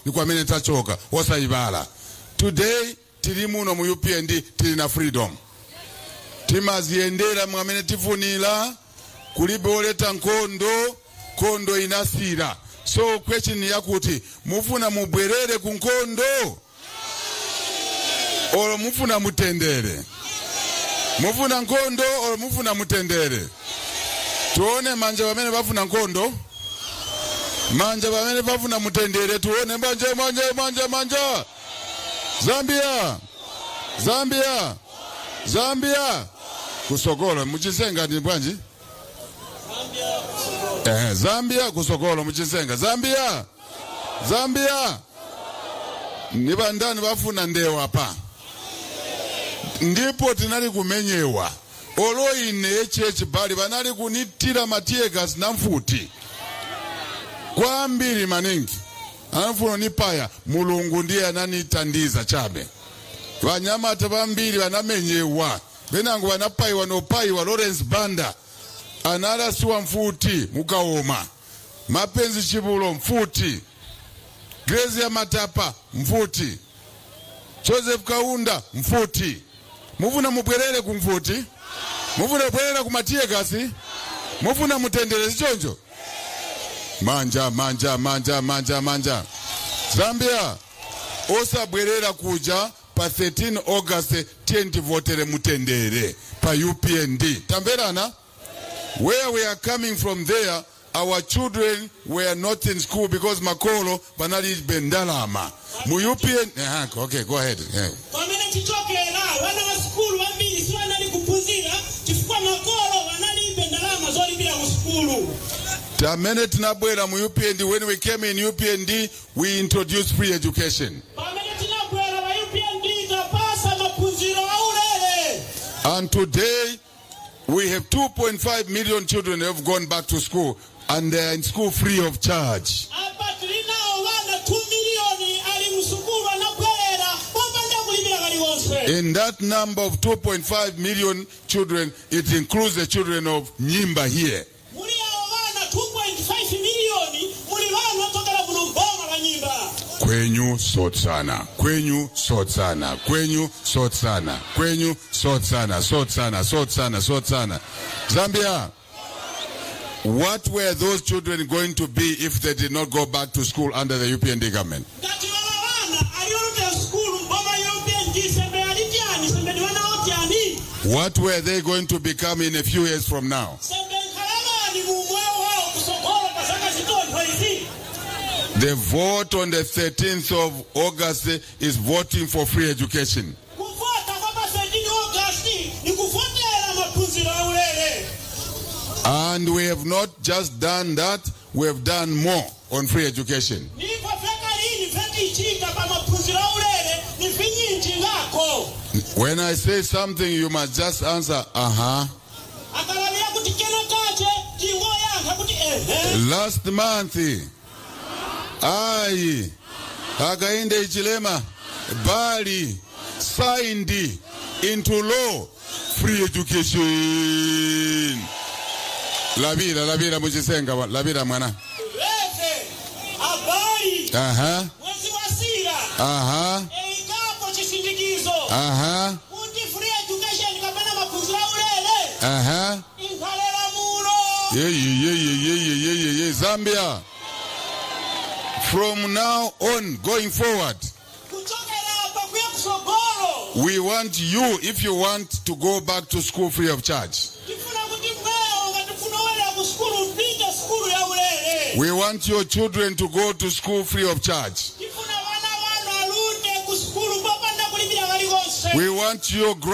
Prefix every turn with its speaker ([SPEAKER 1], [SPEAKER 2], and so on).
[SPEAKER 1] ni kwamene tachoka wosayivala today tili muno mu upnd tili na freedom timaziyendera mwamene tifunira kulibe oleta nkhondo nkhondo inasira so question yakuti mufuna mubwerere ku nkhondo olo mufuna mutendere mufuna nkhondo olo mufuna mutendere tuone manja pamene pafuna nkhondo manja pamene pafuna mutendere tuone manja manja manja manja zambia zambia zambia kusokolo muchisenga ndi bwanji eh, zambia kusokolo muchisenga zambia zambia ni bandani bafuna ndewa pa ndipo tinali kumenyewa olo ine echechi bali banali kunitira matiyegasi na mfuti kwambiri maningi anafuna nipaya mulungu ndiye ananitandiza chabe vanyamata vambiri vanamenyewa venango vanapayiwa nopayiwa lawrence banda analasiwa mfuti mukaoma mapenzi chivulo mfuti grezi ya matapa mfuti joseph kaunda mfuti mufuna mubwerere ku mfuti mufuna kubwerera ku matiyegasi mufuna mutendere sichoncho manja manja manja manja manja zambia osabwerera kuja pa 13 august 10 votere mutendere pa upnd tamverana where we are coming from there our children were not in school because makolo banalibe ndalama mu upnd Aha, okay go ahead yeah.
[SPEAKER 2] pamene tichokera wana wa sukulu vambiri sivanali kuphunzira chifukwa makolo vanalibe ndalama zolipira ku sukulu
[SPEAKER 1] tamene tinabwera mu upnd when we came in upnd we introduced free education
[SPEAKER 2] pamene tinabwera pa upnd tapasa maphunziro aulere
[SPEAKER 1] And today, we have 2.5 million children who have gone back to school and they are in school free of charge.
[SPEAKER 2] apa tilinawo vana 2 miliyoni ali msukulu anabwerera popanda kulipira kaliwonse
[SPEAKER 1] In that number of 2.5 million children, it includes the children of Nyimba here.
[SPEAKER 2] muli awo vana 2.5 miliyoni muli vanu ochokera kuno mboma la nyimba
[SPEAKER 1] Kwenyu sot sana, kwenyu sot sana, kwenyu sot sana, kwenyu sot sana, sot sana, sot sana, sot sana. Zambia, what were those children going to be if they did not go back to school under the UPND government?
[SPEAKER 2] ngati vala vana aliolutera sukulu mboma ya upnd sembe ali tyani sembe ndi vana otyani
[SPEAKER 1] What were they going to become in a few years from now?
[SPEAKER 2] sembe nkhalamani mu moyo wawo kusogola pa zaka zitontho izi
[SPEAKER 1] The vote on the 13th of August is voting for free education.
[SPEAKER 2] kuvota kwa pa 13 augasti ni kuvotera maphunziro aulere
[SPEAKER 1] And we have not just done that, we have done more on free education.
[SPEAKER 2] ndipo feka lini fetichika pa maphunziro aulere ni vinyinji ngako
[SPEAKER 1] When I say something, you must just answer, uh huh.
[SPEAKER 2] akalavira kuti keno kache tingoyankha kuti ehe
[SPEAKER 1] Last month, I, Hakainde Ichilema, Bali, signed into law free education. Labira, labira muchisenga, wa- labira mwana.
[SPEAKER 2] leve abali
[SPEAKER 1] Aha,
[SPEAKER 2] mwezi wa sira
[SPEAKER 1] aha,
[SPEAKER 2] eikapo chisindikizo
[SPEAKER 1] aha,
[SPEAKER 2] kuti free education kapena maphunziro aulere
[SPEAKER 1] aha.
[SPEAKER 2] inkhalela mulo
[SPEAKER 1] Yeah, yeah, yeah, yeah, yeah, yeah, yeah, yeah. Zambia. From now on, going forward,
[SPEAKER 2] kuchokera apa kuya kusogolo
[SPEAKER 1] we want you, if you want to go back to school free of charge,
[SPEAKER 2] tifuna kuti mweyo ngatifuna welera ku sukulu mpite sukulu ya ulere
[SPEAKER 1] we want your children to go to school free of charge.
[SPEAKER 2] tifuna vana vanu alunde ku sukulu popanda kulipira kalikonse
[SPEAKER 1] We want your